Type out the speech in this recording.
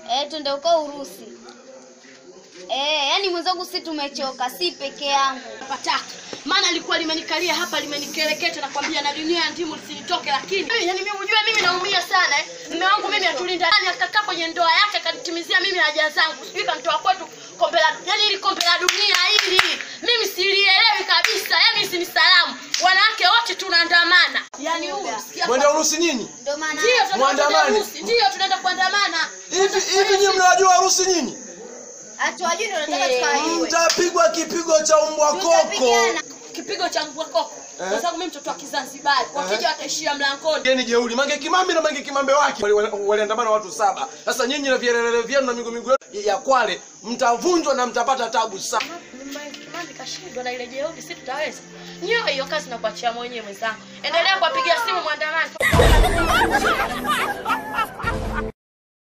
Eh, twende uko Urusi. Eh, yani mwenzangu si tumechoka, si peke yangu. pataka maana likuwa limenikalia hapa limenikereketa nakwambia na dunia ya ndimu lisinitoke lakini Mimi, yani mimi ujue mimi naumia sana eh. mme wangu mimi atulinda ndani akakaa kwenye ndoa yake akanitimizia mimi haja zangu sijui kanitoa kwetu kombe la yani ili kombe la dunia hili mimi silielewi kabisa yani si ni salamu wanawake wote tunaandamana yani huu sikia Mwende Urusi nyinyi? Ndio maana ndio tunaenda Muandamane. Urusi, ndio tunaenda kuandamana Hivi hivi nyinyi mnawajua Urusi nyinyi? hatuwajui ndio tunataka Eh, tukawajue. Mtapigwa kipigo cha umbwa koko. Tutapigana. kipigo cha mbwa koko Eh. kwa sababu mimi mtoto wa Kizanzibari wakija wataishia mlangoni Geni jeuri, Mange Kimambi na Mange Kimambe wake wali- wali- waliandamana watu saba. Sasa nyinyi na vielelele vyenu na miguu miguu yenu ya Kwale mtavunjwa na mtapata tabu sana. Kimambi kashindwa na ile jeuri, si tutaweza? Nyoe hiyo kazi nakuachia mwenyewe mwenzangu. Endelea kuwapigia simu mwandamani.